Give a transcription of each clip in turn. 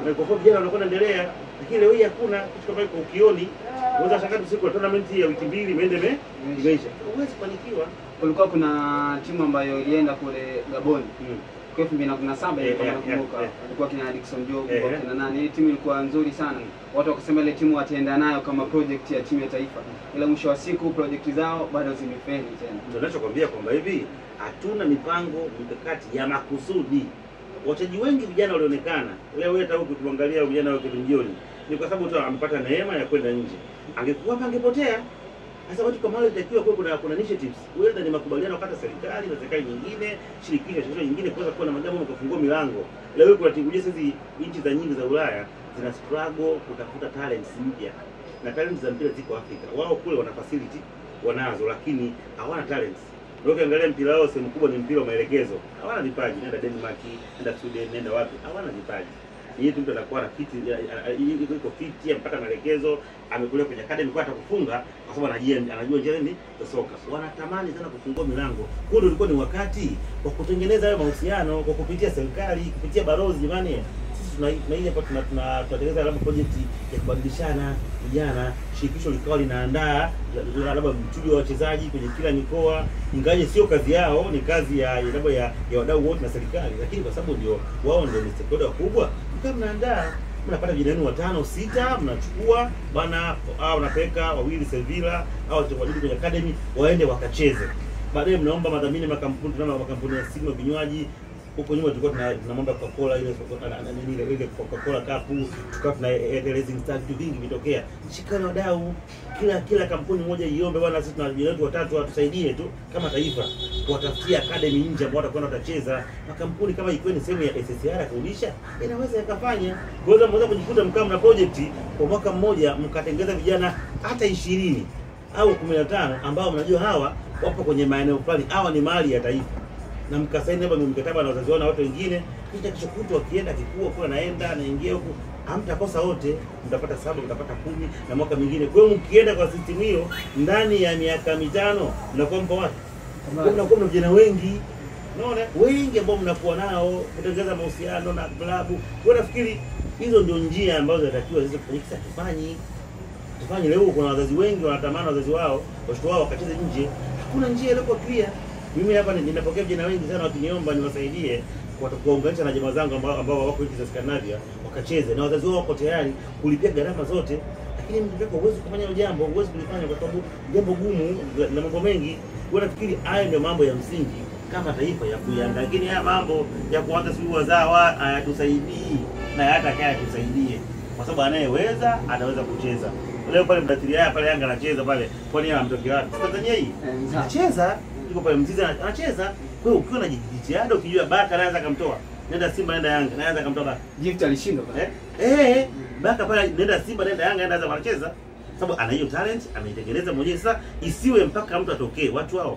na kwa sababu vijana wanakuwa wanaendelea, lakini leo hii hakuna kitu kama hiko ukioni. Unaweza shangaa tu siku ya tournament ya wiki mbili imeenda ime- imeisha, huwezi kufanikiwa. Kulikuwa kuna timu ambayo ilienda kule Gabon Mm. kwa 2017 Eh, ilikuwa eh, nakumbuka, eh, eh. alikuwa kina Dickson Job, Eh, kwa eh. kina nani, ile timu ilikuwa nzuri sana. Watu wakasema ile timu wataenda nayo kama project ya timu ya taifa, ila mwisho wa siku project zao bado zimefeli tena. Ndio nachokwambia kwamba hivi hatuna mipango mikakati ya makusudi. Wachezaji wengi vijana walionekana leo, hata huku tuangalia vijana wa Kilunjioni ni kwa sababu tu amepata neema ya kwenda nje. Angekuwa hapa angepotea. Sasa watu kama wale itakiwa kuwa kuna kuna initiatives, whether ni makubaliano kati ya serikali na serikali nyingine, shirikisho shirikisho nyingine kuweza kuwa na majambo makafungua milango. Leo hii kuna timu hizi nchi za nyingi za Ulaya zina struggle kutafuta talents mpya. Na talents za mpira ziko Afrika. Wao kule wana facility wanazo lakini hawana talents. Ndio ukiangalia mpira wao sehemu kubwa ni mpira wa maelekezo. Hawana vipaji. Nenda Denmark, nenda Sweden, nenda wapi? Hawana vipaji. Yeye tu mtu anakuwa na kiti iko iko fiti, amepata maelekezo, amekulia kwenye academy kwa atakufunga kwa sababu anajua anajua njia nini za soka. Wanatamani sana kufungua milango. Huo ndio ulikuwa ni wakati wa kutengeneza hayo mahusiano kwa kupitia serikali, kupitia balozi jamani. Sisi tuna tuna ile hapa tuna tuna- tunatengeneza labda project ya kubadilishana vijana, shirikisho likawa linaandaa la- la- labda mchujo wa wachezaji kwenye kila mikoa, ingaje sio kazi yao, ni kazi ya labda ya, ya wadau wote na serikali, lakini kwa sababu ndio wao ndio ni stakeholder wakubwa, mkaa mnaandaa mnapata vijana wenu watano sita, mnachukua bana, au unapeleka wawili Sevilla au wachezaji kwenye academy waende wakacheze. Baadaye mnaomba madhamini makampuni, tunaomba makampuni ya simu vinywaji huko nyuma tulikuwa tuna tunamwomba Coca-Cola ile na- na- na- nini ile ile Coca-Cola cup, tukawa tuna Airtel Racing Star, vitu vingi vitokea. Shikana wadau, kila kila kampuni moja iombe bwana, sisi tuna vijana wetu watatu watusaidie tu kama taifa kuwatafutia academy nje ambao watakwenda watacheza. Makampuni kama ikiwa ni sehemu ya SSR kurudisha, inaweza yakafanya. Kwa hiyo mnaweza kujikuta mkaa mna project kwa mwaka mmoja mkatengeza vijana hata ishirini au 15 ambao mnajua hawa wapo kwenye maeneo fulani, hawa ni mali ya taifa na mkasaini labda mkataba na wazazi wao na watu wengine, kisha kesho kutwa wakienda kikua kwa naenda anaingia huku, hamtakosa wote, mtapata saba, mtapata kumi na mwaka mwingine. Kwa hiyo mkienda kwa system hiyo, ndani ya miaka mitano mnakuwa mpo wapi? Kwa mnakuwa mna vijana wengi unaona, wengi ambao mnakuwa nao kutengeneza mahusiano na klabu. Kwa nafikiri hizo ndio njia ambazo zinatakiwa ziweze kufanyika. Sasa tufanye tufanye leo, kuna wazazi wengi wanatamani wazazi wao watoto wao wakacheze nje, hakuna njia iliyokuwa clear. Mimi hapa ni- ninapokea vijana wengi sana wakiniomba niwasaidie kwa- kuwaunganisha na jamaa zangu ambao ambao wako nchi za Scandinavia wakacheze, na wazazi wao wako tayari kulipia gharama zote, lakini mtoto wako huwezi kufanya hilo jambo, huwezi kulifanya kwa sababu jambo gumu na mambo mengi. Kwa nafikiri hayo ndio mambo ya msingi kama taifa ya kuiandaa, lakini haya mambo ya kuanza sijui wazawa hayatusaidii na hata kaya tusaidie, kwa sababu anayeweza anaweza kucheza. Leo pale mdatiri haya pale Yanga anacheza pale, kwani yeye anamtokea wapi? Si Tanzania hii Eh, sawa. anacheza yuko pale Mzizi ana- anacheza. Kwa hiyo ukiwa na jitihada, ukijua Baka anaweza akamtoa, nenda Simba, nenda Yanga, anaweza akamtoa Baka Gift alishindwa pale. eh eh, Baka pale, nenda Simba, nenda Yanga, anaweza wanacheza, sababu ana hiyo talent, ameitengeneza mwenyewe. Sasa isiwe mpaka mtu atokee, watu hao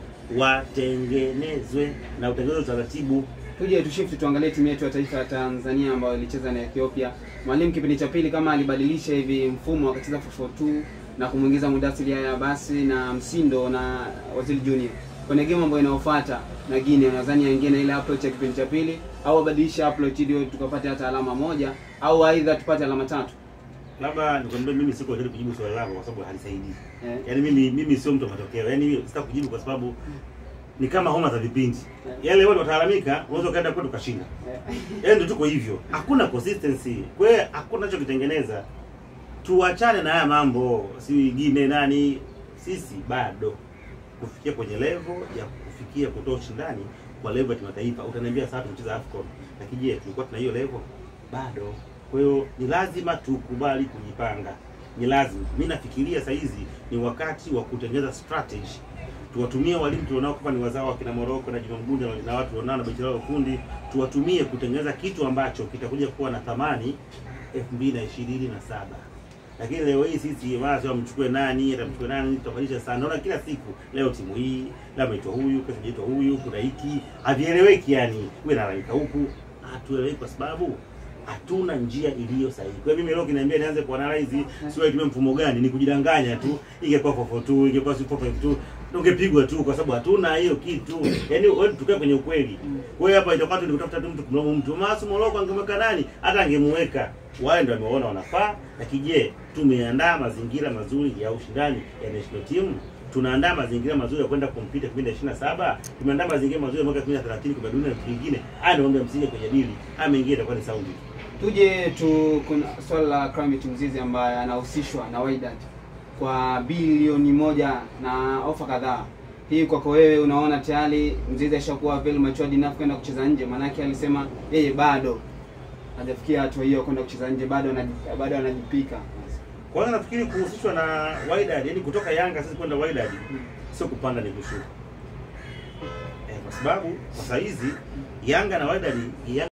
watengenezwe na utengenezwe utaratibu. Tuje tushift tuangalie timu yetu ya taifa ya Tanzania ambayo ilicheza na Ethiopia. Mwalimu kipindi cha pili kama alibadilisha hivi mfumo akacheza 442 na kumwingiza Mudathir Yahya basi na Msindo na Waziri Junior. Kwenye game ambayo inayofuata na Guinea nadhani aingie na ile approach ya kipindi cha pili au abadilishe approach ili tukapate hata alama moja au aidha tupate alama tatu. Labda nikwambie, mimi siko tayari kujibu swali lako kwa sababu halisaidii. Eh. Yaani mimi mimi sio mtu wa matokeo. Yaani mimi sitaki kujibu kwa sababu ni kama homa za vipindi. Yale watu watalalamika, unaweza ukaenda kwetu ukashinda. Eh. Yaani ndio tuko hivyo. Hakuna consistency. Kwa hiyo hakuna nacho kitengeneza. Tuachane na haya mambo, si wengine nani, sisi bado kufikia kwenye level ya kufikia kutoa ushindani kwa level ya kimataifa. Utaniambia sasa tunacheza AFCON. Lakini je, tulikuwa tuna hiyo level? Bado. Kwa hiyo ni lazima tukubali kujipanga. Ni lazima. Mimi nafikiria saa hizi ni wakati wa kutengeneza strategy tuwatumie walimu tulionao kama ni wazao wa kina Moroko na Juma Mgunja na- na watu tulionao na benchi lao la ufundi, tuwatumie kutengeneza kitu ambacho kitakuja kuwa na thamani 2027. Lakini leo hii sisi mara sio mchukue nani, atamchukue nani, tutafanyisha sana. Naona kila siku leo timu hii, leo ameitwa huyu, kesho ameitwa huyu, kuna hiki, havieleweki yani. Wewe nalaika huku, hatueleweki kwa sababu hatuna njia iliyo sahihi. Kwa hiyo mimi leo kiniambia nianze kuanalyze sio itumie mfumo gani, ni kujidanganya tu. Ingekuwa 442, ingekuwa 452, ungepigwa tu kwa sababu hatuna hiyo kitu. Yaani wewe tukae kwenye ukweli. Kwa hiyo hapa itakuwa tu ni kutafuta tu mtu kumlaumu mtu. Masu Moroko angemweka nani? Hata angemweka. wale ndio wameona wanafaa, lakini je, tumeandaa mazingira mazuri ya ushindani ya national team? Tunaandaa mazingira mazuri ya kwenda kumpita kipindi ya 27? Tumeandaa mazingira mazuri ya mwaka 2030 kwa dunia na vitu vingine? Haya ndio mambo ya msingi kujadili. Haya mengine itakuwa ni saundi. Tuje tu kuna swala la Clement Mzizi ambaye anahusishwa na Wydad kwa bilioni moja na ofa kadhaa. Hii kwako wewe unaona tayari Mzizi ashakuwa very matured enough kwenda kucheza nje? Maanake alisema yeye bado hajafikia hatua hiyo kwenda kucheza nje, bado anaji- bado anajipika. Kwanza nafikiri kuhusishwa na Wydad, yani kutoka Yanga sisi kwenda Wydad sio kupanda ni kushuka. Eh, kwa sababu kwa saa hizi Yanga na Wydad Yanga